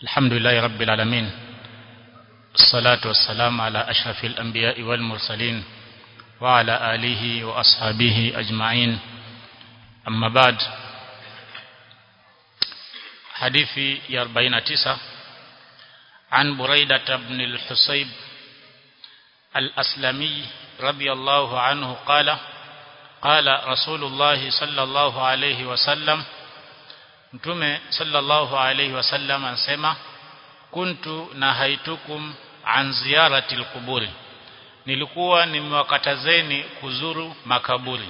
الحمد لله رب العالمين الصلاة والسلام على أشرف الأنبياء والمرسلين وعلى آله وأصحابه أجمعين أما بعد حديثي يا 49 عن بريدة بن الحصيب الأسلمي رضي الله عنه قال قال رسول الله صلى الله عليه وسلم mtume sallallahu alayhi wasallam anasema kuntu nahaitukum an ziyarati alquburi nilikuwa nimewakatazeni kuzuru makaburi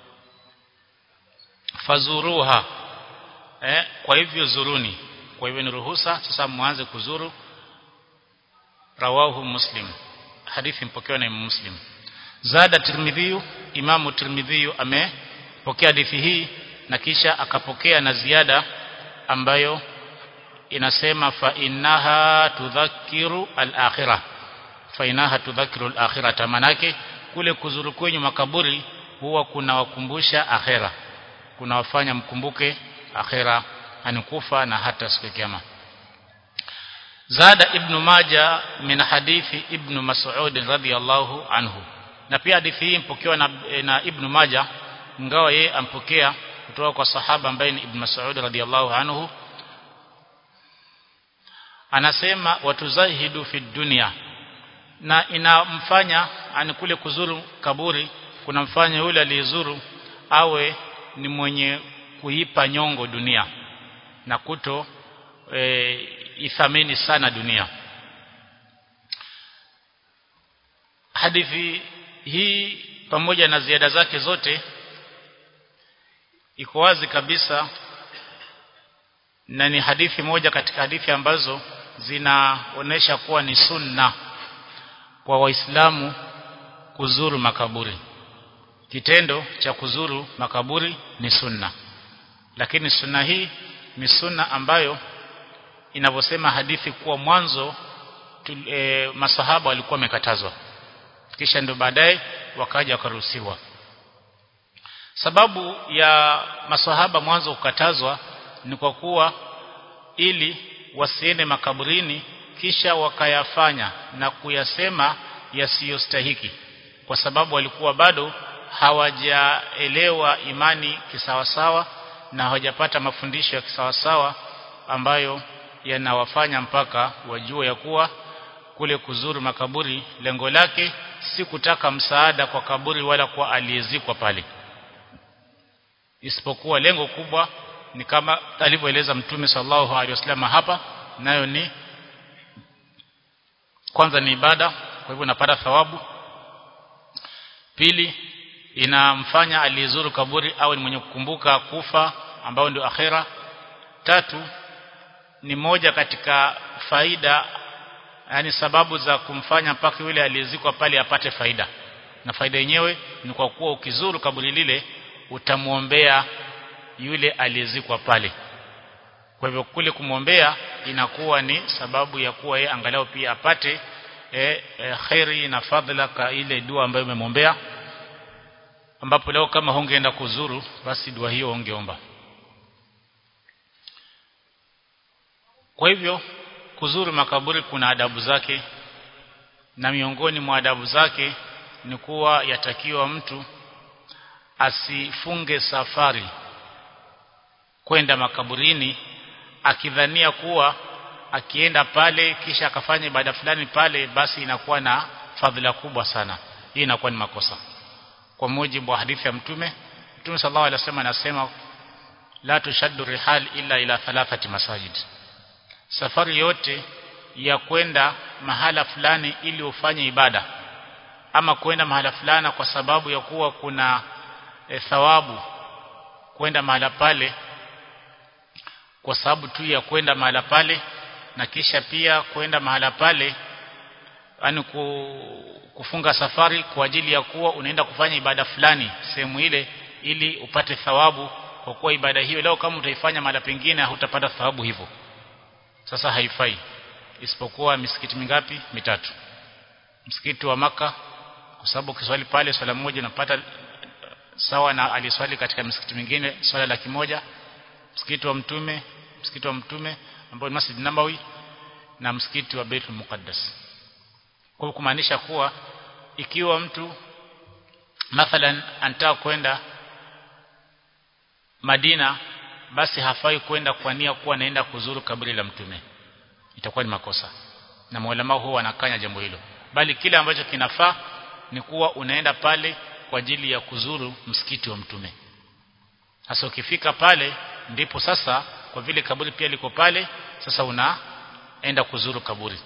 fazuruha eh, kwa hivyo zuruni kwa hivyo ni ruhusa sasa mwanze kuzuru rawahu muslim hadithi mpokewa na Imam Muslim zada tirmidhi imamu tirmidhi amepokea hadithi hii na kisha akapokea na ziada ambayo inasema fa innaha tudhakiru al-akhirah fa innaha tudhakiru al-akhirah manake kule kuzuru kwenye makaburi huwa kunawakumbusha akhera kunawafanya mkumbuke akhera anikufa na hata siku ya kiyama zada ibn maja min hadithi ibn mas'ud radhiyallahu anhu na pia hadithi hii mpokewa na, na ibn maja ingawa yeye ampokea kutoka kwa sahaba ambaye ni ibn mas'ud radhiyallahu anhu anasema watuzahidu fi dunya na inamfanya ani kule kuzuru kaburi kunamfanya yule aliyezuru awe ni mwenye kuipa nyongo dunia na kuto e, ithamini sana dunia hadithi hii pamoja na ziada zake zote iko wazi kabisa na ni hadithi moja katika hadithi ambazo zinaonesha kuwa ni sunna kwa waislamu kuzuru makaburi kitendo cha kuzuru makaburi ni sunna lakini sunna hii ni sunna ambayo inavyosema hadithi kuwa mwanzo e, masahaba walikuwa wamekatazwa kisha ndio baadaye wakaja wakaruhusiwa sababu ya masahaba mwanzo kukatazwa ni kwa kuwa ili wasiende makaburini kisha wakayafanya na kuyasema yasiyostahiki kwa sababu walikuwa bado hawajaelewa imani kisawasawa na hawajapata mafundisho ya kisawasawa ambayo yanawafanya mpaka wajue ya kuwa kule kuzuru makaburi lengo lake si kutaka msaada kwa kaburi wala kwa aliyezikwa pale isipokuwa lengo kubwa ni kama alivyoeleza mtume sallallahu alaihi wasallam hapa nayo ni kwanza ni ibada kwa hivyo unapata thawabu pili inamfanya aliyezuru kaburi awe ni mwenye kukumbuka kufa ambao ndio akhera tatu ni moja katika faida yani sababu za kumfanya mpaka yule aliyezikwa pale apate faida na faida yenyewe ni kwa kuwa ukizuru kaburi lile utamuombea yule aliyezikwa pale kwa hivyo kule kumwombea inakuwa ni sababu ya kuwa yeye angalau pia apate e, e, khairi na fadhila ka ile dua ambayo umemwombea ambapo leo kama hungeenda kuzuru basi dua hiyo ungeomba kwa hivyo kuzuru makaburi kuna adabu zake na miongoni mwa adabu zake ni kuwa yatakiwa mtu asifunge safari kwenda makaburini akidhania kuwa akienda pale kisha akafanya ibada fulani pale basi inakuwa na fadhila kubwa sana hii inakuwa ni makosa kwa mujibu wa hadithi ya mtume mtume sallallahu alaihi wasallam anasema la tushaddu rihal illa ila thalathati masajid safari yote ya kwenda mahala fulani ili ufanye ibada ama kwenda mahala fulani kwa sababu ya kuwa kuna e, thawabu kwenda mahala pale kwa sababu tu ya kwenda mahala pale na kisha pia kwenda mahala pale yani kufunga safari kwa ajili ya kuwa unaenda kufanya ibada fulani sehemu ile ili upate thawabu kwa kuwa ibada hiyo leo kama utaifanya mahala pengine hutapata thawabu hivyo sasa haifai isipokuwa misikiti mingapi mitatu msikiti wa maka kwa sababu ukiswali pale swala moja unapata sawa na aliswali katika misikiti mingine swala laki moja msikiti wa mtume msikiti wa mtume ambao ni Masjid Nabawi na msikiti wa Baitul Muqaddas kwa kumaanisha kuwa ikiwa mtu mathalan anataka kwenda Madina basi hafai kwenda kwa nia kuwa anaenda kuzuru kaburi la mtume itakuwa ni makosa na maulama huwa wanakanya jambo hilo bali kile ambacho kinafaa ni kuwa unaenda pale kwa ajili ya kuzuru msikiti wa mtume sasa ukifika pale ndipo sasa kwa vile kaburi pia liko pale sasa unaenda kuzuru kaburi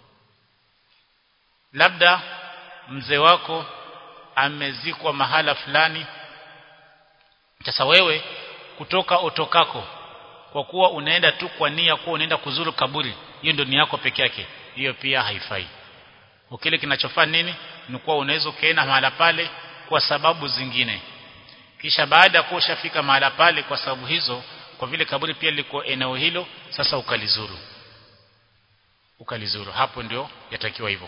labda mzee wako amezikwa mahala fulani sasa wewe kutoka utokako kwa kuwa unaenda tu kwa nia kuwa unaenda kuzuru kaburi hiyo ndio nia yako peke yake hiyo pia haifai ukile kinachofaa nini ni kuwa unaweza ukaenda mahala pale kwa sababu zingine kisha baada ya kuwa ushafika mahala pale kwa sababu hizo kwa vile kaburi pia liko eneo hilo sasa ukalizuru ukalizuru hapo ndio yatakiwa hivyo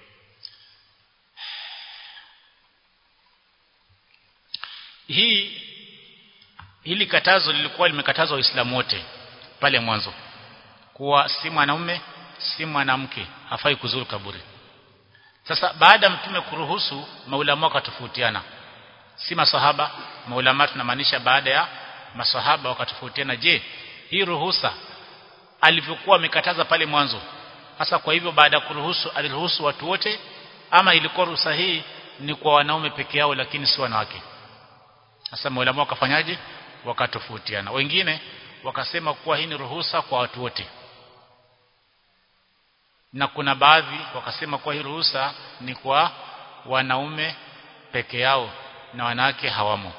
hii hili katazo lilikuwa limekatazwa waislamu wote pale mwanzo kuwa si mwanaume si mwanamke hafai kuzuru kaburi sasa baada mtume kuruhusu maulama wakatofautiana si masahaba maulama tunamaanisha baada ya masahaba wakatofautiana je hii ruhusa alivyokuwa amekataza pale mwanzo hasa kwa hivyo baada ya kuruhusu aliruhusu watu wote ama ilikuwa ruhusa hii ni kwa wanaume peke yao lakini si wanawake sasa maulama wakafanyaje wakatofautiana wengine wakasema kuwa hii ni ruhusa kwa watu wote na kuna baadhi wakasema kuwa hii ruhusa ni kwa wanaume peke yao na wanawake hawamo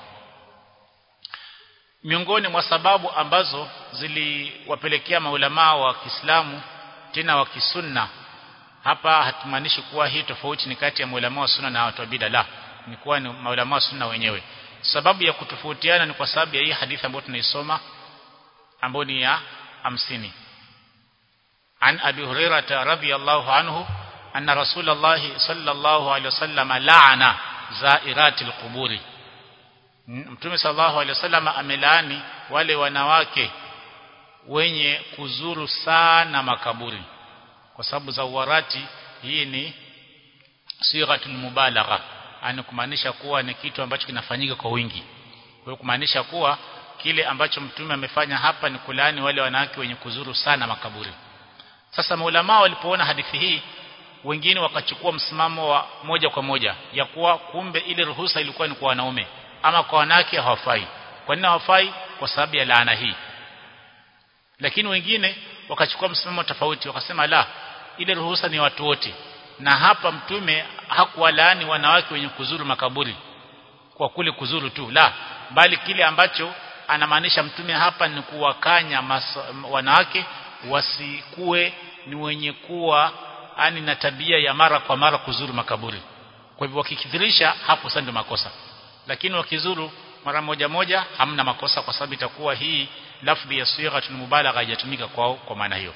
miongoni mwa sababu ambazo ziliwapelekea maulamaa wa Kiislamu tena wa kisunna hapa hatumaanishi kuwa hii tofauti ni kati ya maulamaa wa sunna na watu wa bid'a la ni kuwa ni maulamaa wa sunna wenyewe sababu ya kutofautiana ni kwa sababu ya hii hadithi ambayo tunaisoma ambayo ni ya 50 عن أبي هريرة رضي الله عنه أن رسول الله صلى الله عليه وسلم لعن زائرات القبور Mtume sallallahu alaihi wasallam amelaani wale wanawake wenye kuzuru sana makaburi kwa sababu za uwarati hii ni sighatul mubalagha ani kumaanisha kuwa ni kitu ambacho kinafanyika kwa wingi kwa hiyo kumaanisha kuwa kile ambacho mtume amefanya hapa ni kulaani wale wanawake wenye kuzuru sana makaburi sasa maulama walipoona hadithi hii wengine wakachukua msimamo wa moja kwa moja ya kuwa kumbe ile ruhusa ilikuwa ni kwa wanaume ama kwa wanawake hawafai kwa nini hawafai kwa sababu ya laana hii lakini wengine wakachukua msimamo tofauti wakasema la ile ruhusa ni watu wote na hapa mtume hakuwalaani wanawake wenye kuzuru makaburi kwa kule kuzuru tu la bali kile ambacho anamaanisha mtume hapa ni kuwakanya wanawake wasikue ni wenye kuwa ani na tabia ya mara kwa mara kuzuru makaburi kwa hivyo wakikithirisha hapo sasa ndio makosa lakini wakizuru mara moja moja hamna makosa kwa sababu itakuwa hii lafdhi ya sighatul mubalagha haijatumika kwao kwa maana hiyo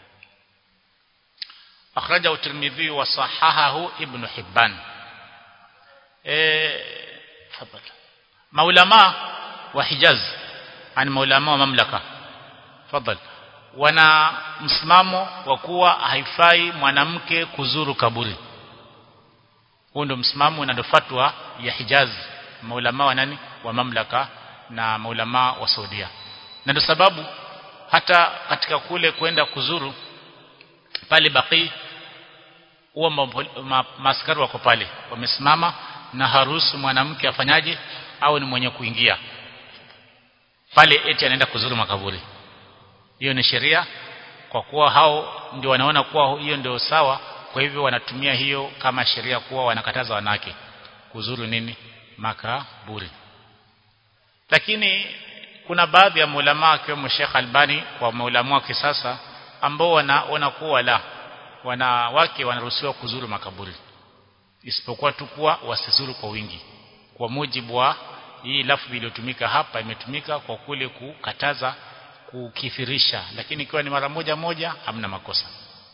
akhraja at-Tirmidhi wa sahahahu Ibn Hibban eh maulama wa Hijaz ani maulama wa mamlaka fadhali wana msimamo wa kuwa haifai mwanamke kuzuru kaburi huo ndio msimamo na ndio fatwa ya Hijaz maulama wa nani wa mamlaka na maulama wa Saudia na ndio sababu hata katika kule kwenda kuzuru pale Baqi huwa ma, maaskari wako pale wamesimama na harusu mwanamke afanyaje au ni mwenye kuingia pale eti anaenda kuzuru makaburi hiyo ni sheria kwa kuwa hao ndio wanaona kuwa hiyo ndio sawa kwa hivyo wanatumia hiyo kama sheria kuwa wanakataza wanawake kuzuru nini makaburi lakini kuna baadhi ya maulama akiwemo Sheikh Albani kwa maulama wa kisasa ambao wanaona kuwa la wanawake wanaruhusiwa kuzuru makaburi isipokuwa tu kuwa wasizuru kwa wingi kwa mujibu wa hii lafzi iliyotumika hapa imetumika kwa kule kukataza kukithirisha lakini ikiwa ni mara moja moja hamna makosa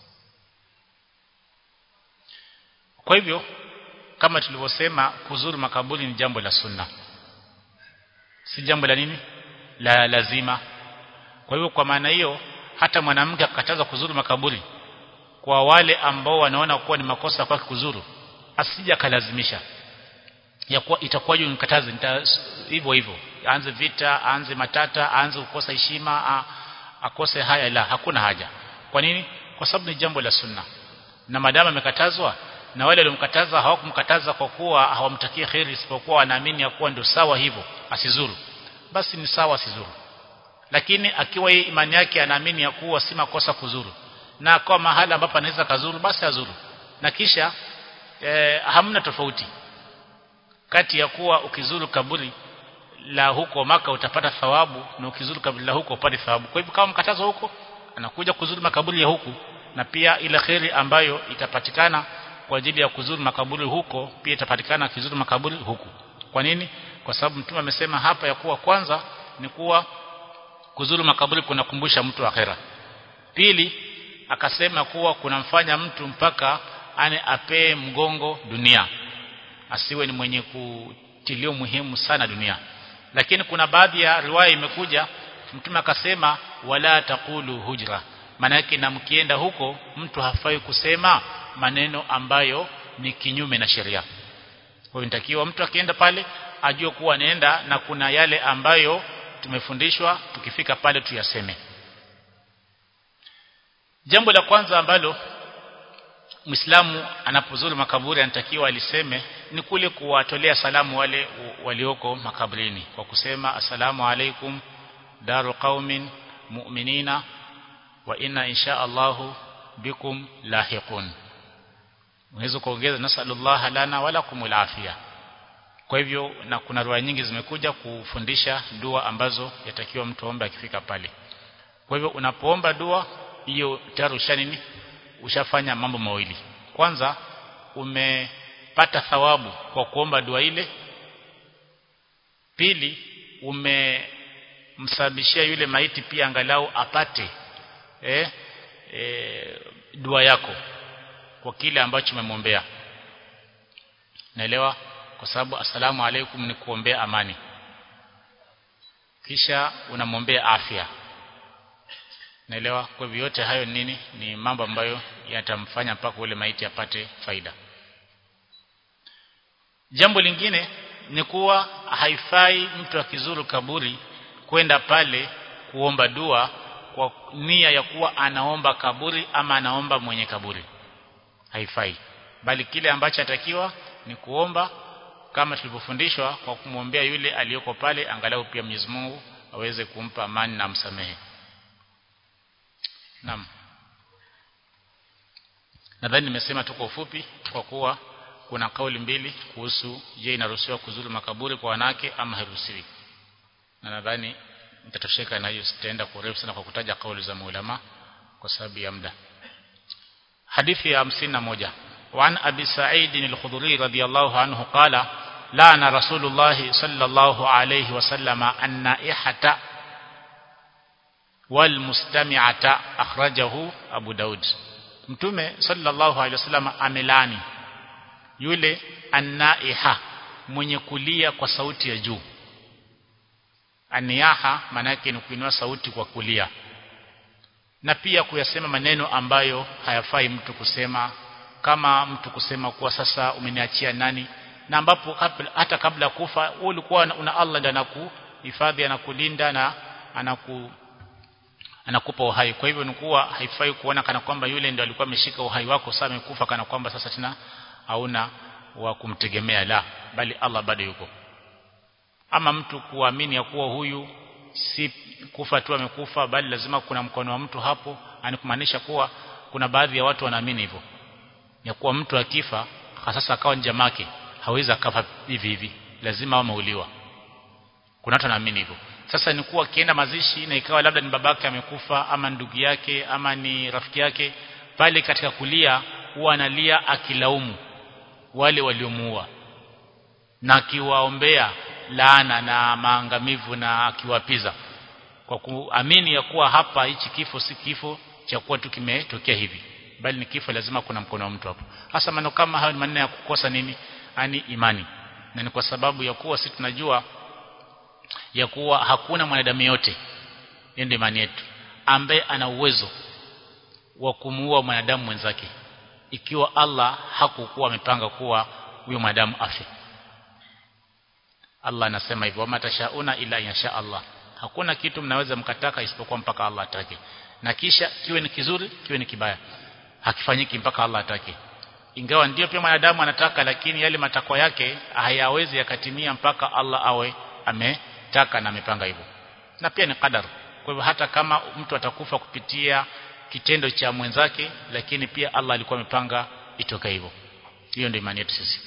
kwa hivyo kama tulivyosema kuzuru makaburi ni jambo la sunna si jambo la nini la lazima kwa hivyo kwa maana hiyo hata mwanamke akataza kuzuru makaburi kwa wale ambao wanaona kuwa ni makosa kwake kuzuru asija kalazimisha ya kuwa itakuwaje unikataze hivyo hivyo aanze vita aanze matata aanze kukosa heshima akose haya la hakuna haja kwa nini kwa sababu ni jambo la sunna na madama amekatazwa na wale waliomkataza hawakumkataza kwa kuwa hawamtakii khairi isipokuwa wanaamini ya kuwa ndio sawa hivyo asizuru basi ni sawa asizuru lakini akiwa yeye imani yake anaamini ya kuwa si makosa kuzuru na kwa mahala ambapo anaweza kazuru basi azuru na kisha e, hamna tofauti kati ya kuwa ukizuru kaburi la huko maka utapata thawabu na ukizuru kaburi la huko upate thawabu kwa hivyo kama mkatazo huko anakuja kuzuru makaburi ya huku na pia ile khairi ambayo itapatikana kwa ajili ya kuzuru makaburi huko pia itapatikana akizuru makaburi huku kwa nini kwa sababu mtume amesema hapa ya kuwa kwanza ni kuwa kuzuru makaburi kunakumbusha mtu akhera pili akasema kuwa kunamfanya mtu mpaka ane apee mgongo dunia asiwe ni mwenye kutilia muhimu sana dunia lakini kuna baadhi ya riwaya imekuja mtume akasema wala taqulu hujra maana yake na mkienda huko mtu hafai kusema maneno ambayo ni kinyume na sheria kwa hiyo inatakiwa mtu akienda pale ajue kuwa anaenda na kuna yale ambayo tumefundishwa tukifika pale tuyaseme jambo la kwanza ambalo Muislamu anapozuru makaburi anatakiwa aliseme ni kule kuwatolea salamu wale walioko makaburini kwa kusema asalamu alaikum daru qaumin mu'minina wa inna insha Allahu bikum lahiqun unaweza kuongeza nasallallahu lana wala kumul afia kwa hivyo na kuna riwaya nyingi zimekuja kufundisha dua ambazo yatakiwa mtu aombe akifika pale kwa hivyo unapoomba dua hiyo tayari ushanini ushafanya mambo mawili kwanza umepata thawabu kwa kuomba dua ile pili umemsababishia yule maiti pia angalau apate eh, eh, dua yako kwa kile ambacho umemwombea naelewa kwa sababu asalamu alaikum ni kuombea amani kisha unamwombea afya naelewa kwa hivyo yote hayo nini ni mambo ambayo yatamfanya mpaka ule maiti apate faida jambo lingine ni kuwa haifai mtu akizuru kaburi kwenda pale kuomba dua kwa nia ya kuwa anaomba kaburi ama anaomba mwenye kaburi haifai bali kile ambacho atakiwa ni kuomba kama tulivyofundishwa kwa kumwombea yule aliyoko pale angalau pia Mwenyezi Mungu aweze kumpa amani na msamehe Naam. Nadhani nimesema tu kwa ufupi kwa kuwa kuna kauli mbili kuhusu je inaruhusiwa kuzuru makaburi kwa wanawake ama hairuhusiwi. Na nadhani nitatosheka na hiyo sitaenda kurefu sana kwa kutaja kauli za maulama kwa sababu ya muda. Hadithi ya 51 وعن أبي سعيد الخضري رضي الله عنه قال لعن رسول الله صلى الله عليه وسلم النائحة والمستمعة أخرجه أبو داود mtume sallallahu alaihi wasallam amelani yule annaiha mwenye kulia kwa sauti ya juu aniyaha maana yake ni kuinua sauti kwa kulia na pia kuyasema maneno ambayo hayafai mtu kusema kama mtu kusema kuwa sasa umeniachia nani na ambapo hata kabla ya kufa wewe ulikuwa una Allah ndiye anakuhifadhi anakulinda na anaku anakupa uhai kwa hivyo ni kuwa haifai kuona kana kwamba yule ndio alikuwa ameshika uhai wako sasa amekufa kana kwamba sasa tena hauna wa kumtegemea la bali Allah bado yuko ama mtu kuamini ya kuwa huyu si kufa tu amekufa bali lazima kuna mkono wa mtu hapo anikumaanisha kuwa kuna baadhi ya watu wanaamini hivyo ya kuwa mtu akifa sasa akawa njamake hawezi akafa hivi hivi lazima ameuliwa kuna watu wanaamini hivyo sasa ni kuwa akienda mazishi na ikawa labda ni babake amekufa ama ndugu yake ama ni rafiki yake pale katika kulia huwa analia akilaumu wale waliomuua na akiwaombea laana na maangamivu na akiwapiza kwa kuamini ya kuwa hapa hichi kifo si kifo cha kuwa tu kimetokea hivi bali ni kifo lazima kuna mkono wa mtu hapo hasa maneno kama hayo ni maneno ya kukosa nini ani imani na ni kwa sababu ya kuwa sisi tunajua ya kuwa hakuna mwanadamu yote ndio imani yetu ambaye ana uwezo wa kumuua mwanadamu mwenzake ikiwa Allah hakukuwa amepanga kuwa huyo mwanadamu afe Allah anasema hivyo wama tashauna ila yasha Allah hakuna kitu mnaweza mkataka isipokuwa mpaka Allah atake na kisha kiwe ni kizuri kiwe ni kibaya hakifanyiki mpaka Allah atake ingawa ndio pia mwanadamu anataka lakini yale matakwa yake hayawezi yakatimia mpaka Allah awe ametaka na amepanga hivyo na pia ni qadar kwa hivyo hata kama mtu atakufa kupitia kitendo cha mwenzake lakini pia Allah alikuwa amepanga itoke hivyo hiyo ndio imani yetu sisi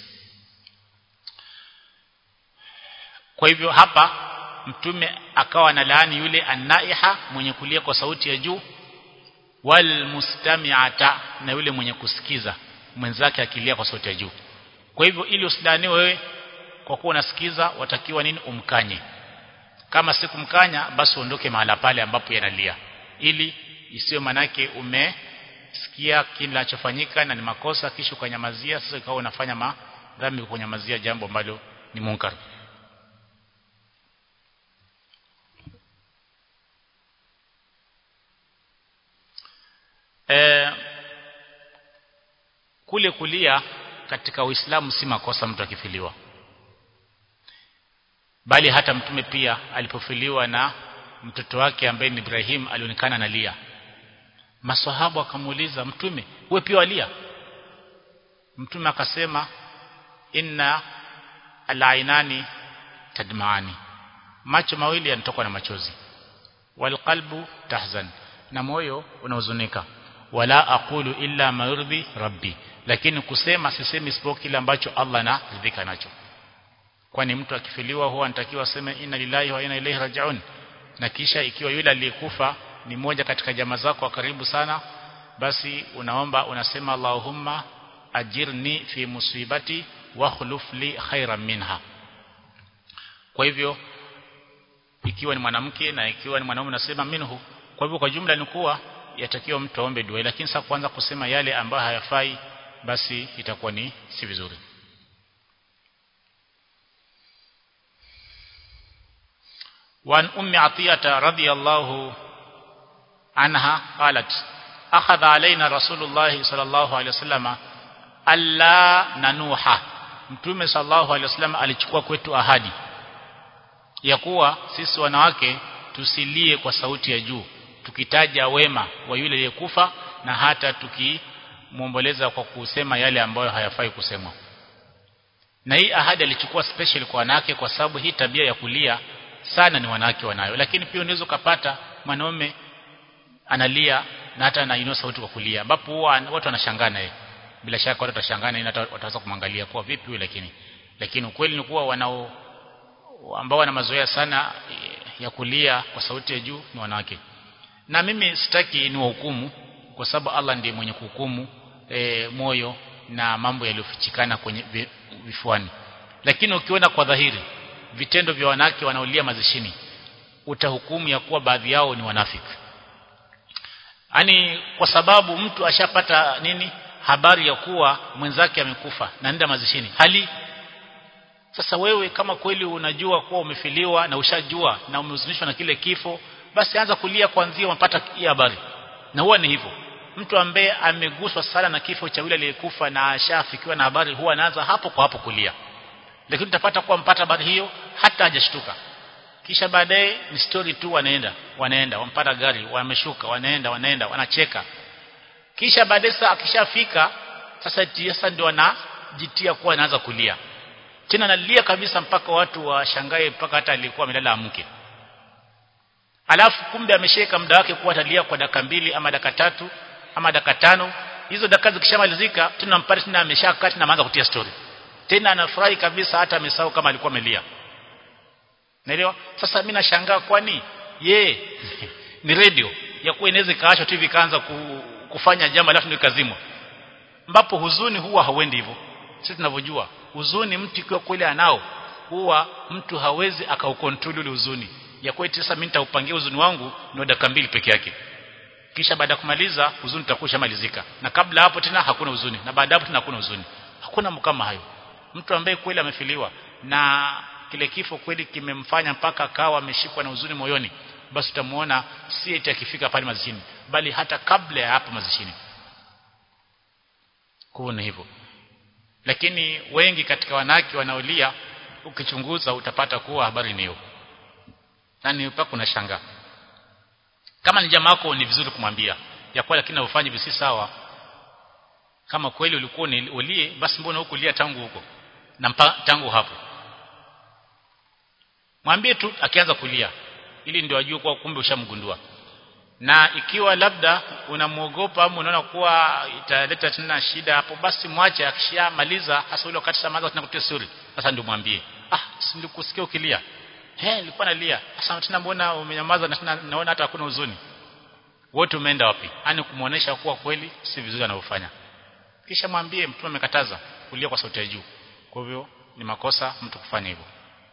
kwa hivyo hapa mtume akawa na laani yule anaiha mwenye kulia kwa sauti ya juu wal mustami'ata na yule mwenye kusikiza mwenzake akilia kwa sauti ya juu kwa hivyo ili usidaniwe wewe kwa kuwa unasikiza watakiwa nini umkanye kama sikumkanya basi uondoke mahala pale ambapo yanalia ili isiwe manake umesikia kinachofanyika na ni makosa kisha ukanyamazia sasa ikawa unafanya madhambi kunyamazia jambo ambalo ni munkar e, kule kulia katika Uislamu si makosa mtu akifiliwa bali hata mtume pia alipofiliwa na mtoto wake ambaye ni Ibrahim alionekana analia maswahaba wakamuuliza mtume wewe pia walia mtume akasema inna alainani tadmaani macho mawili yanatoka na machozi walqalbu tahzan na moyo unahuzunika wala aqulu illa ma yurdi rabbi lakini kusema sisemi isipokuwa kile ambacho Allah anaridhika nacho kwani mtu akifiliwa huwa anatakiwa aseme inna lillahi wa inna ilaihi rajiun na kisha ikiwa yule aliyekufa ni mmoja katika jamaa zako wa karibu sana basi unaomba unasema Allahumma ajirni fi musibati wa khuluf li khairan minha kwa hivyo ikiwa ni mwanamke na ikiwa ni mwanaume unasema minhu kwa hivyo kwa jumla ni kuwa yatakiwa mtu aombe dua lakini sasa kuanza kusema yale ambayo hayafai basi itakuwa ni si vizuri وعن أم عطية رضي الله عنها قالت أخذ علينا رسول الله صلى الله عليه وسلم ألا ننوح mtume sallallahu alaihi wasallam alichukua kwetu ahadi ya kuwa sisi wanawake tusilie kwa sauti ya juu tukitaja wema wa yule aliyekufa na hata tukimwomboleza kwa kusema yale ambayo hayafai kusemwa na hii ahadi alichukua special kwa wanawake kwa sababu hii tabia ya kulia sana ni wanawake wanayo lakini pia unaweza kupata mwanaume analia na hata anainua sauti kwa kulia ambapo huwa watu wanashangaa naye bila shaka watu watashangaa na wataanza kumwangalia kwa vipi huyu lakini lakini ukweli ni kuwa wanao ambao wana mazoea sana ya kulia kwa sauti ya juu ni wanawake na mimi sitaki ni wahukumu kwa sababu Allah ndiye mwenye kuhukumu e, moyo na mambo yaliyofichikana kwenye vifuani lakini ukiona kwa dhahiri vitendo vya wanawake wanaolia mazishini utahukumu ya kuwa baadhi yao ni wanafiki yani kwa sababu mtu ashapata nini habari ya kuwa mwenzake amekufa na nenda mazishini hali sasa wewe kama kweli unajua kuwa umefiliwa na ushajua na umehuzunishwa na kile kifo basi anza kulia kuanzia unapata hii habari na huwa ni hivyo mtu ambaye ameguswa sana na kifo cha yule aliyekufa na ashafikiwa na habari huwa anaanza hapo kwa hapo kulia lakini utapata kuwa mpata habari hiyo hata hajashtuka kisha baadaye ni story tu wanaenda wanaenda wampata gari wameshuka wanaenda wanaenda wanacheka kisha baadaye sasa akishafika sasa sasa ndio wanajitia kuwa anaanza kulia tena analia kabisa mpaka watu washangae mpaka hata alikuwa amelala amke alafu kumbe amesheka muda wake kuwa atalia kwa dakika mbili ama dakika tatu ama dakika tano hizo dakika zikishamalizika tunampata tena ameshakaa tena anaanza kutia story tena anafurahi kabisa hata amesahau kama alikuwa amelia naelewa sasa mimi nashangaa kwani ye ni radio ya kuwa inaweza kaachwa tu vikaanza kufanya jambo alafu ndio kazimwa ambapo huzuni huwa hauendi hivyo sisi tunavyojua huzuni mtu ikiwa kweli anao huwa mtu hawezi akaukontrol ule huzuni ya kweli sasa mimi nitaupangia huzuni wangu ni dakika mbili peke yake kisha baada ya kumaliza huzuni itakuwa malizika na kabla hapo tena hakuna huzuni na baada hapo tena hakuna huzuni hakuna kama hayo mtu ambaye kweli amefiliwa na kile kifo kweli kimemfanya mpaka akawa ameshikwa na huzuni moyoni basi utamuona si eti akifika pale mazishini bali hata kabla ya hapo mazishini kuna hivyo lakini wengi katika wanawake wanaolia ukichunguza utapata kuwa habari ni hiyo na ni mpaka unashangaa kama ni jamaa yako ni vizuri kumwambia ya kwa lakini ufanye visi sawa kama kweli ulikuwa ni ulie basi mbona hukulia tangu huko na mpa, tangu hapo mwambie tu akianza kulia ili ndio ajue kwa kumbe ushamgundua na ikiwa labda unamuogopa au unaona kuwa italeta tena shida hapo basi mwache akishamaliza hasa ule wakati samaza tunakutia suri sasa ndio mwambie ah silikusikia ukilia he nilikuwa nalia sasa tena mbona umenyamaza na tena naona hata hakuna huzuni wote umeenda wapi yani kumuonesha kuwa kweli si vizuri anavyofanya kisha mwambie mtume amekataza kulia kwa sauti ya juu kwa hivyo ni makosa mtu kufanya hivyo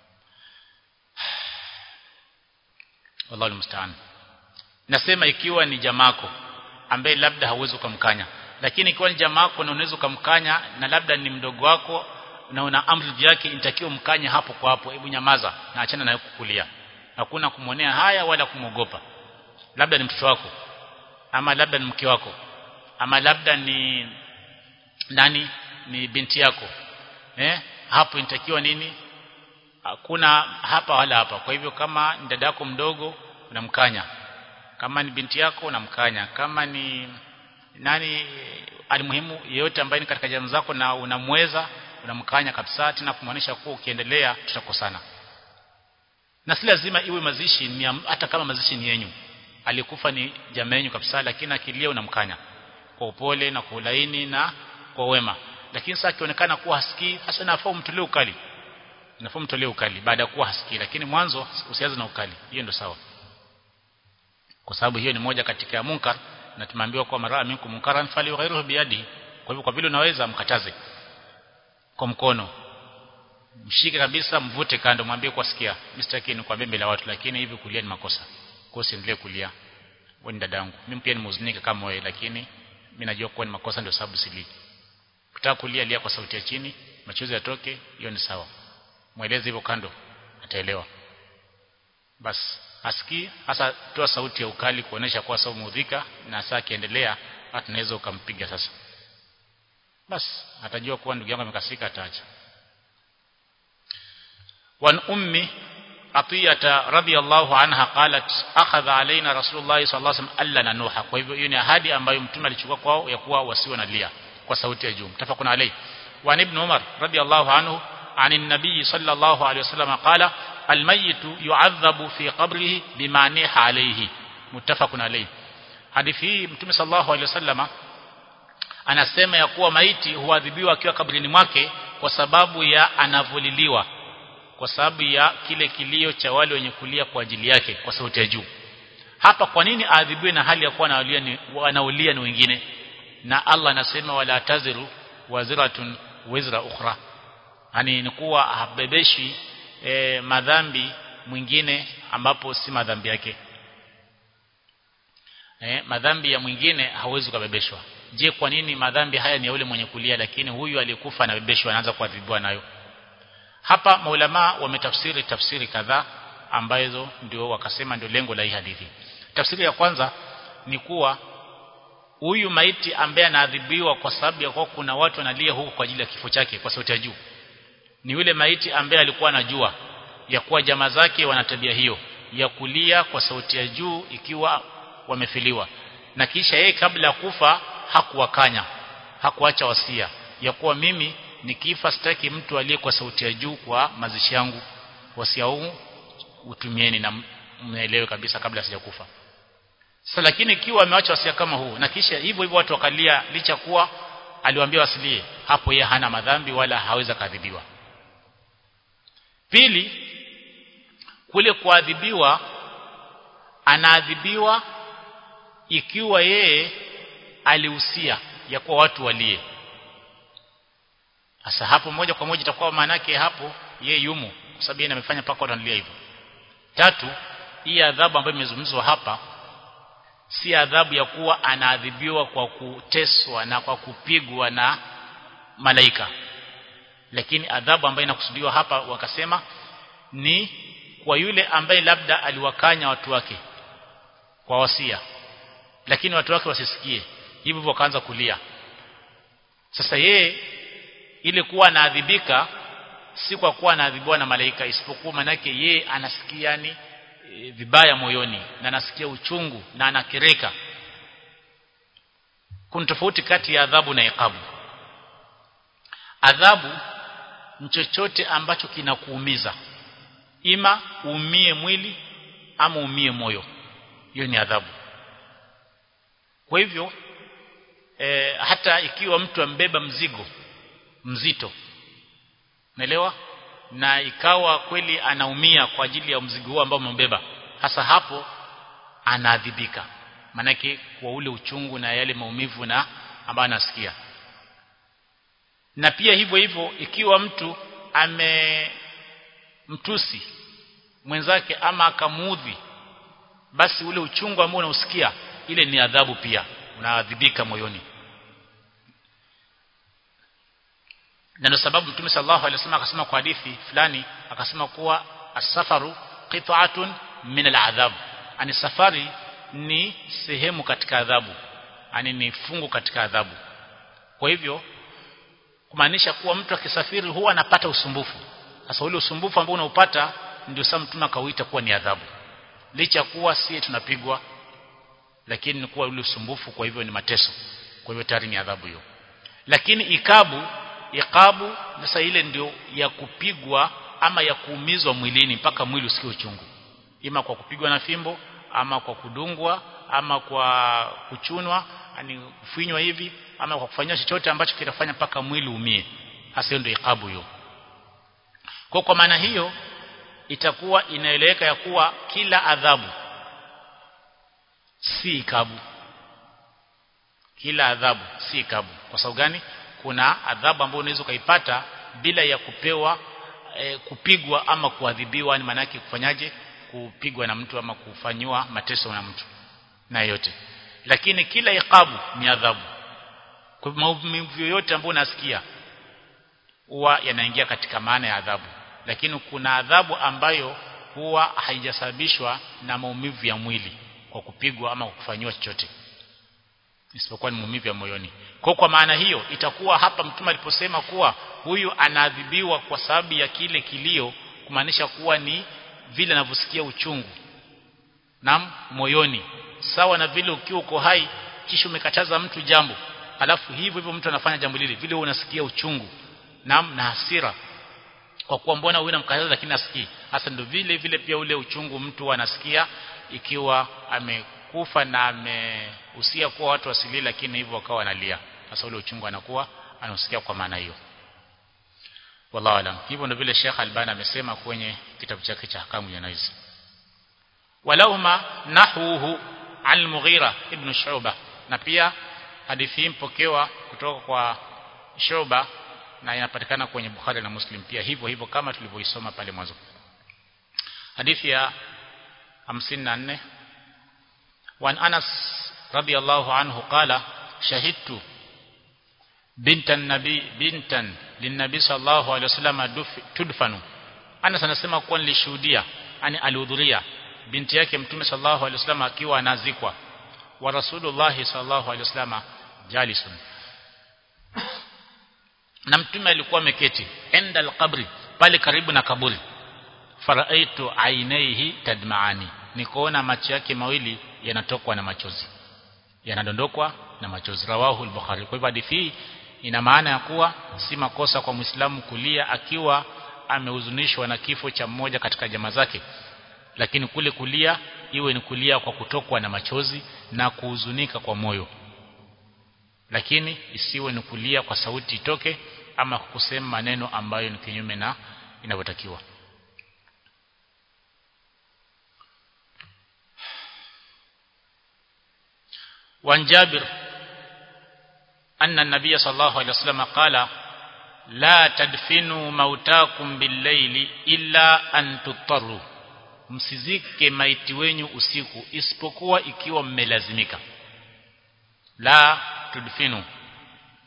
wallahu musta'an nasema ikiwa ni jamako ambaye labda hauwezi kumkanya lakini ikiwa ni jamako na unaweza kumkanya na labda ni mdogo wako na una amri yake inatakiwa mkanye hapo kwa hapo hebu nyamaza na achana na kukulia hakuna kumwonea haya wala kumogopa labda ni mtoto wako ama labda ni mke wako ama labda ni nani ni binti yako eh hapo inatakiwa nini hakuna hapa wala hapa kwa hivyo kama ni dada yako mdogo unamkanya kama ni binti yako unamkanya kama ni nani alimuhimu yeyote ambaye ni katika jamii zako na unamweza unamkanya kabisa tena kumaanisha kuwa ukiendelea tutakosana na si lazima iwe mazishi ni hata kama mazishi ni yenyu alikufa ni jamaa yenu kabisa lakini akilia unamkanya kwa upole na kwa ulaini na kwa wema lakini sasa akionekana kuwa hasikii hasa nafaa umtolee ukali nafaa umtolee ukali baada ya kuwa hasikii lakini mwanzo usianze na ukali hiyo ndio sawa kwa sababu hiyo ni moja katika munkar na tumeambiwa kwa mara minkum munkaran fali ghairuhu biyadi kwa hivyo kwa vile unaweza mkataze kwa mkono mshike kabisa mvute kando mwambie kwa sikia mstaki ni kwa mbele la watu lakini hivi kulia ni makosa kwa usiendelee kulia wewe ni dadangu mimi pia nimehuzunika kama wewe lakini mimi najua kuwa ni makosa ndio sababu sili kutaka kulia lia kwa sauti ya chini machozi yatoke hiyo ni sawa mweleze hivyo kando ataelewa basi asikii hasa toa sauti ya ukali kuonesha kuwa sawa muudhika na saa akiendelea tunaweza ukampiga sasa basi atajua kuwa ndugu yangu amekasika ataacha wan ummi atiyata radhiyallahu anha qalat akhadha alaina rasulullah sallallahu alaihi wasallam alla nanuha kwa hivyo hiyo ni ahadi ambayo mtume alichukua kwao ya kuwa wasiwe na lia kwa sauti ya juu mtafakuna alayhi wa ibn umar radhiyallahu anhu عن النبي صلى الله عليه وسلم قال الميت يعذب في قبره بما نيح عليه متفق عليه hadithi hii mtume sallallahu alaihi wasallama anasema ya kuwa maiti huadhibiwa akiwa kabrini mwake kwa sababu ya anavuliliwa kwa sababu ya kile kilio cha wale wenye kulia kwa ajili yake kwa sauti ya juu hapa kwa nini aadhibiwe na hali ya kuwa anaulia ni wanaulia ni wengine na Allah anasema wala taziru waziratun wizra ukhra yani ni kuwa habebeshi e, madhambi mwingine ambapo si madhambi yake e, madhambi ya mwingine hawezi kubebeshwa je kwa nini madhambi haya ni ya yule mwenye kulia lakini huyu aliyekufa anabebeshwa anaanza kuadhibiwa nayo hapa maulama wametafsiri tafsiri kadhaa ambazo ndio wakasema ndio lengo la hii hadithi tafsiri ya kwanza ni kuwa huyu maiti ambaye anaadhibiwa kwa sababu ya kuwa kuna watu wanalia huko kwa ajili ya kifo chake kwa sauti ya juu ni yule maiti ambaye alikuwa anajua ya kuwa jamaa zake wana tabia hiyo ya kulia kwa sauti ya juu ikiwa wamefiliwa na kisha yeye kabla ya kufa hakuwakanya hakuacha wasia ya kuwa mimi nikifa sitaki mtu aliye kwa sauti ya juu kwa mazishi yangu wasia huu utumieni na mnaelewe kabisa kabla sijakufa sasa lakini ikiwa ameacha wasia kama huu na kisha hivyo hivyo watu wakalia licha kuwa aliwaambia wasilie hapo yeye hana madhambi wala haweza kadhibiwa pili kule kuadhibiwa anaadhibiwa ikiwa yeye alihusia ya kuwa watu walie sasa hapo moja kwa moja itakuwa maana yake hapo yeye yumo kwa sababu yeye amefanya paka watu wanalia hivyo tatu hii adhabu ambayo imezungumzwa hapa si adhabu ya kuwa anaadhibiwa kwa kuteswa na kwa kupigwa na malaika lakini adhabu ambayo inakusudiwa hapa wakasema ni kwa yule ambaye labda aliwakanya watu wake kwa wasia lakini watu wake wasisikie hivyo wakaanza kulia sasa yeye ile kuwa anaadhibika si kwa kuwa anaadhibiwa na malaika isipokuwa manake yeye anasikia ni e, vibaya moyoni na anasikia uchungu na anakereka kuna tofauti kati ya adhabu na iqabu adhabu ni chochote ambacho kinakuumiza ima uumie mwili ama uumie moyo hiyo ni adhabu kwa hivyo e, hata ikiwa mtu ambeba mzigo mzito naelewa na ikawa kweli anaumia kwa ajili ya mzigo huo ambao umebeba hasa hapo anaadhibika manake kwa ule uchungu na yale maumivu na ambayo anasikia na pia hivyo hivyo ikiwa mtu amemtusi mwenzake ama akamuudhi basi ule uchungu ambao unausikia ile ni adhabu pia unaadhibika moyoni na ndio sababu Mtume sallallahu alaihi wasallam akasema kwa hadithi fulani akasema kuwa asafaru qit'atun min al'adhab ani safari ni sehemu katika adhabu ani ni fungu katika adhabu kwa hivyo kumaanisha kuwa mtu akisafiri huwa anapata usumbufu sasa ule usumbufu ambao unaupata ndio sasa mtume akauita kuwa ni adhabu licha kuwa si tunapigwa lakini ni kuwa ule usumbufu kwa hivyo ni mateso kwa hivyo tayari ni adhabu hiyo lakini ikabu ikabu sasa ile ndio ya kupigwa ama ya kuumizwa mwilini mpaka mwili usikie uchungu ima kwa kupigwa na fimbo ama kwa kudungwa ama kwa kuchunwa yani kufinywa hivi ama kwa kufanywa chochote ambacho kitafanya mpaka mwili umie hasa ndio ikabu hiyo kwa kwa maana hiyo itakuwa inaeleweka ya kuwa kila adhabu si ikabu kila adhabu si ikabu kwa sababu gani kuna adhabu ambayo unaweza ukaipata bila ya kupewa e, kupigwa ama kuadhibiwa ni maana yake kufanyaje kupigwa na mtu ama kufanywa mateso na mtu na yote lakini kila ikabu ni adhabu kwa maumivu yoyote ambayo unasikia huwa yanaingia katika maana ya adhabu lakini kuna adhabu ambayo huwa haijasababishwa na maumivu ya mwili kwa kupigwa ama kufanywa chochote isipokuwa ni maumivu ya moyoni kwa kwa maana hiyo itakuwa hapa mtume aliposema kuwa huyu anaadhibiwa kwa sababu ya kile kilio kumaanisha kuwa ni vile anavyosikia uchungu na moyoni sawa na vile ukiwa uko hai kisha umekataza mtu jambo alafu hivyo hivyo mtu anafanya jambo lile vile unasikia uchungu na na hasira kwa kuwa mbona huyu namkataza lakini asikii hasa ndio vile vile pia ule uchungu mtu anasikia ikiwa amekufa na amehusia kuwa watu wasilie lakini hivyo wakawa wanalia sasa ule uchungu anakuwa anausikia kwa maana hiyo wallahu alam hivyo ndio vile Sheikh Albani amesema kwenye kitabu chake cha hakamu janaiz walauma nahuhu al-Mughira ibn Shu'bah na pia hadithi hii mpokewa kutoka kwa Shu'bah na inapatikana kwenye Bukhari na Muslim pia hivyo hivyo kama tulivyoisoma pale mwanzo hadithi ya 54 وعن أنس رضي الله عنه قال شهدت بنت النبي بنتا للنبي صلى الله عليه وسلم تدفن Anas anasema kuwa nilishuhudia yani alihudhuria binti yake mtume sallallahu alaihi wasallam akiwa anazikwa wa rasulullah sallallahu alaihi wasallam jalisun na mtume alikuwa ameketi enda alqabri pale karibu na kaburi faraitu ainaihi tadmaani nikaona macho yake mawili yanatokwa na machozi yanadondokwa na machozi rawahu al-bukhari kwa hivyo hadithi hii ina maana ya kuwa si makosa kwa muislamu kulia akiwa amehuzunishwa na kifo cha mmoja katika jamaa zake lakini kule kulia iwe ni kulia kwa kutokwa na machozi na kuhuzunika kwa moyo lakini isiwe ni kulia kwa sauti itoke ama kusema maneno ambayo ni kinyume na inavyotakiwa وعن جابر أن النبي صلى الله عليه وسلم قال لا تدفنوا موتاكم بالليل إلا أن تضطروا msizike maiti wenyu usiku isipokuwa ikiwa mmelazimika la tudfinu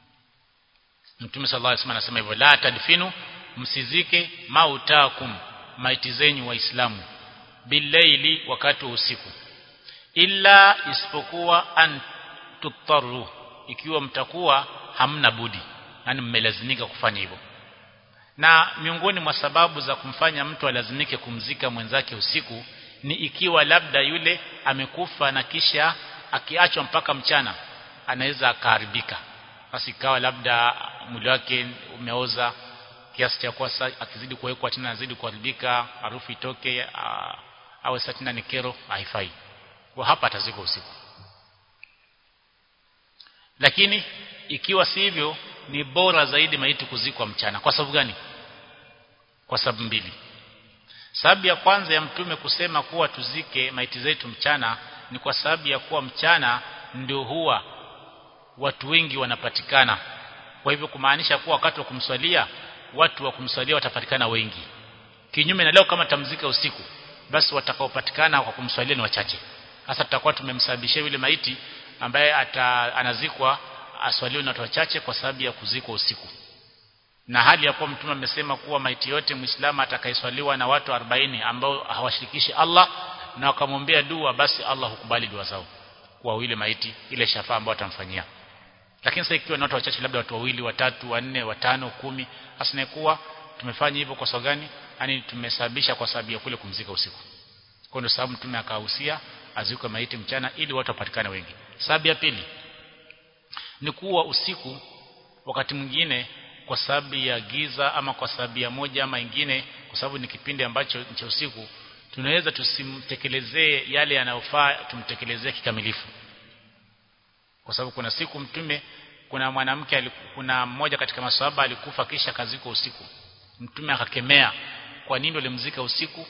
Mtume sallallahu alaihi wasallam anasema hivyo la tadfinu msizike mautakum maiti zenyu waislamu billaili wakati wa usiku illa isipokuwa an tutaru ikiwa mtakuwa hamna budi yani mmelazimika kufanya hivyo na miongoni mwa sababu za kumfanya mtu alazimike kumzika mwenzake usiku ni ikiwa labda yule amekufa na kisha akiachwa mpaka mchana anaweza akaharibika basi ikawa labda mwili wake umeoza kiasi cha kuwa akizidi kuwekwa tena azidi kuharibika harufu itoke awe satina ni kero haifai kwa hapa atazikwa usiku lakini ikiwa si hivyo ni bora zaidi maiti kuzikwa mchana kwa sababu gani kwa sababu mbili sababu ya kwanza ya mtume kusema kuwa tuzike maiti zetu mchana ni kwa sababu ya kuwa mchana ndio huwa watu wengi wanapatikana kwa hivyo kumaanisha kuwa wakati wa kumswalia watu wa kumswalia watapatikana wengi kinyume na leo kama tamzika usiku basi watakaopatikana kwa kumswalia ni wachache hasa tutakuwa tumemsababishia yule maiti ambaye ata, anazikwa aswaliwe na watu wachache kwa sababu ya kuzikwa usiku na hali ya kuwa mtume amesema kuwa maiti yote muislamu atakayeswaliwa na watu 40 ambao hawashirikishi Allah na wakamwombea dua basi Allah hukubali dua zao kwa yule maiti ile shafaa ambayo atamfanyia lakini sasa ikiwa na watu wachache labda watu wawili watatu wanne watano kumi hasa kuwa tumefanya hivyo kwa sababu gani yani tumesababisha kwa sababu ya kule kumzika usiku kwa ndio sababu mtume akahusia azikwe maiti mchana ili watu wapatikane wengi sababu ya pili ni kuwa usiku wakati mwingine kwa sababu ya giza ama kwa sababu ya moja ama ingine kwa sababu ni kipindi ambacho cha usiku tunaweza tusimtekelezee yale yanayofaa tumtekelezee kikamilifu kwa sababu kuna siku mtume kuna mwanamke kuna mmoja katika maswahaba alikufa kisha kaziko usiku mtume akakemea kwa nini walimzika usiku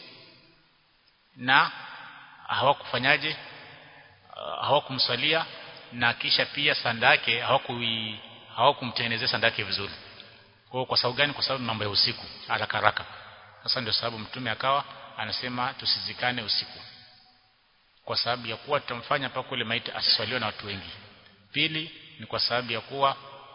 na hawakufanyaje hawakumswalia na kisha pia sanda yake hawakui hawakumtengenezea sanda yake vizuri kwa kwa sababu gani kwa sababu mambo ya usiku haraka haraka sasa ndio sababu mtume akawa anasema tusizikane usiku kwa sababu ya kuwa tutamfanya paka kule maiti asiswaliwe na watu wengi pili ni kwa sababu ya kuwa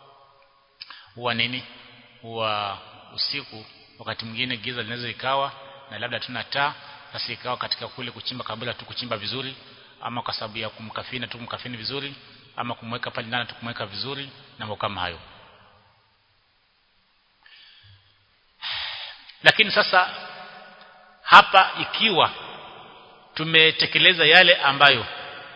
huwa nini huwa usiku wakati mwingine giza linaweza ikawa na labda tuna taa basi ikawa katika kule kuchimba kabla tu kuchimba vizuri ama kwa sababu ya kumkafini tu kumkafini vizuri ama kumweka pale ndani tu kumweka vizuri na mambo kama hayo lakini sasa hapa ikiwa tumetekeleza yale ambayo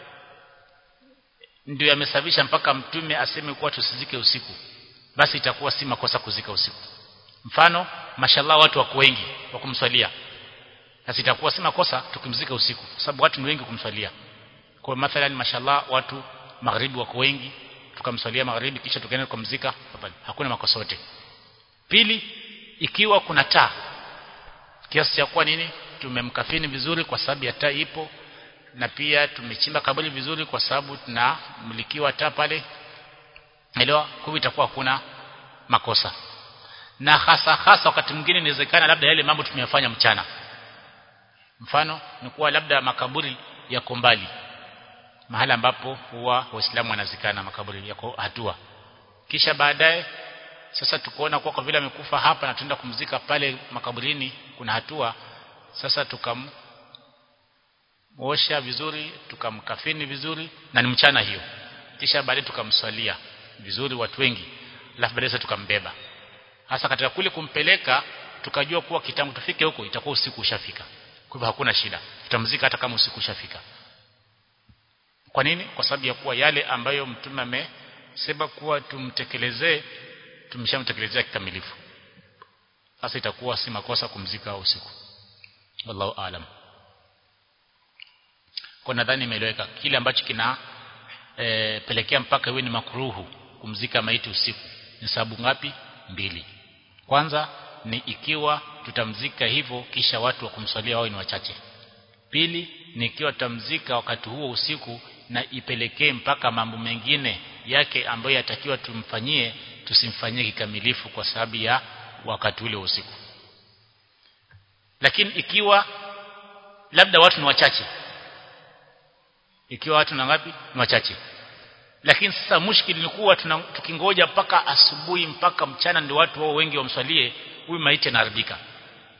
ndio yamesababisha mpaka mtume aseme kuwa tusizike usiku basi itakuwa si makosa kuzika usiku mfano mashallah watu wako wengi wa kumswalia basi itakuwa si makosa tukimzika usiku kwa sababu watu ni wengi kumswalia kwa mathalan mashallah watu magharibi wako wengi tukamswalia magharibi kisha tukaenda kumzika hakuna makosa yote pili ikiwa kuna taa kiasi cha kuwa nini tumemkafini vizuri kwa sababu ya taa ipo na pia tumechimba kaburi vizuri kwa sababu tunamlikiwa taa pale elewa kwa itakuwa hakuna makosa na hasa hasa wakati mwingine inawezekana labda yale mambo tumeyafanya mchana mfano ni kuwa labda makaburi yako mbali mahali ambapo huwa waislamu wanazikana makaburi yako hatua kisha baadaye sasa tukoona kwa kwa vile amekufa hapa na tuenda kumzika pale makaburini kuna hatua sasa tukam osha vizuri tukamkafini vizuri na ni mchana hiyo kisha baadaye tukamswalia vizuri watu wengi alafu baadaye tukambeba hasa katika kule kumpeleka tukajua kuwa kitambo tufike huko itakuwa usiku ushafika kwa hivyo hakuna shida tutamzika hata kama usiku ushafika kwa nini kwa sababu ya kuwa yale ambayo mtume amesema kuwa tumtekelezee tumeshamtekelezea kikamilifu sasa itakuwa si makosa kumzika usiku wallahu aalam kwa nadhani imeeleweka kile ambacho kina e, pelekea mpaka iwe ni makruhu kumzika maiti usiku ni sababu ngapi mbili kwanza ni ikiwa tutamzika hivyo kisha watu wa kumswalia wao ni wachache pili ni ikiwa tutamzika wakati huo usiku na ipelekee mpaka mambo mengine yake ambayo yatakiwa tumfanyie tusimfanyie kikamilifu kwa sababu ya wakati ule usiku lakini ikiwa labda watu ni wachache ikiwa watu na ngapi ni wachache lakini sasa mushkili ni kuwa tukingoja mpaka asubuhi mpaka mchana ndio watu wao wengi wamswalie huyu maiti anaharibika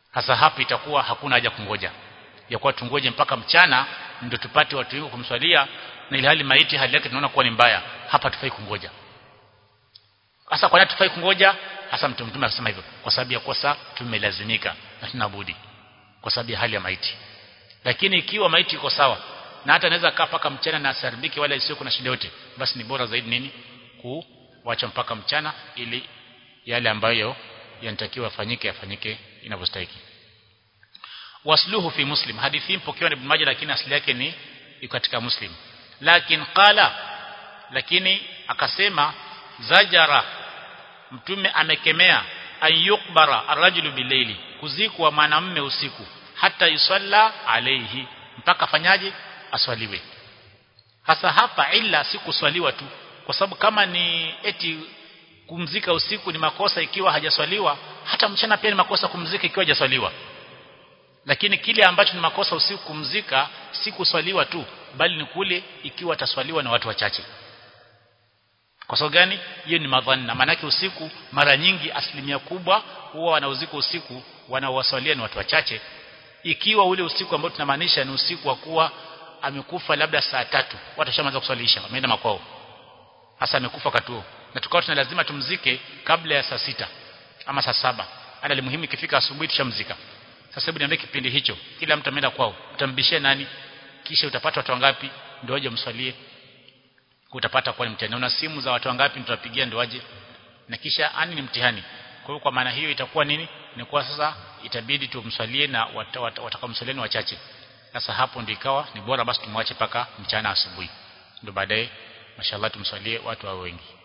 hasa hapa itakuwa hakuna haja kungoja ya kuwa tungoje mpaka mchana ndio tupate watu wengi kumswalia na ile hali maiti hali yake tunaona kuwa ni mbaya hapa tufai kungoja hasa kwa nini tufai kungoja hasa mtume mtume akasema hivyo kwa sababu ya kosa tumelazimika na tunabudi kwa sababu ya hali ya maiti lakini ikiwa maiti iko sawa na hata anaweza kaa paka mchana na asaribike wala isiyo kuna shida yote basi ni bora zaidi nini kuacha mpaka mchana ili yale ambayo yanatakiwa afanyike afanyike inavyostahili wasluhu fi muslim hadithi mpokewa na ibn majah lakini asili yake ni iko katika muslim lakini qala lakini akasema zajara mtume amekemea an yukbara arrajulu bilaili kuzikwa mwanamume usiku hata yusalla alayhi mpaka afanyaje aswaliwe hasa hapa ila si kuswaliwa tu kwa sababu kama ni eti kumzika usiku ni makosa ikiwa hajaswaliwa hata mchana pia ni makosa kumzika ikiwa hajaswaliwa lakini kile ambacho ni makosa usiku kumzika si kuswaliwa tu bali ni kule ikiwa ataswaliwa na watu wachache kwa sababu gani hiyo ni madhanna maanake usiku mara nyingi asilimia kubwa huwa wanaozika usiku wanaowaswalia ni watu wachache ikiwa ule usiku ambao tunamaanisha ni usiku wa kuwa amekufa labda saa tatu watashaanza kuswalisha wameenda makwao hasa amekufa wakati huo na tukao tuna lazima tumzike kabla ya saa sita ama saa saba ana muhimu ikifika asubuhi tushamzika sasa hebu niambie kipindi hicho kila mtu ameenda kwao utambishia nani kisha utapata watu wangapi ndio waje mswalie utapata kwa mtihani una simu za watu wangapi tutawapigia ndio waje na kisha ani ni mtihani kwa hiyo kwa maana hiyo itakuwa nini ni kwa sasa itabidi tumswalie na watakamswalia ni wachache sasa hapo ndio ikawa ni bora basi tumwache paka mchana asubuhi ndio baadaye mashallah tumswalie watu wao wengi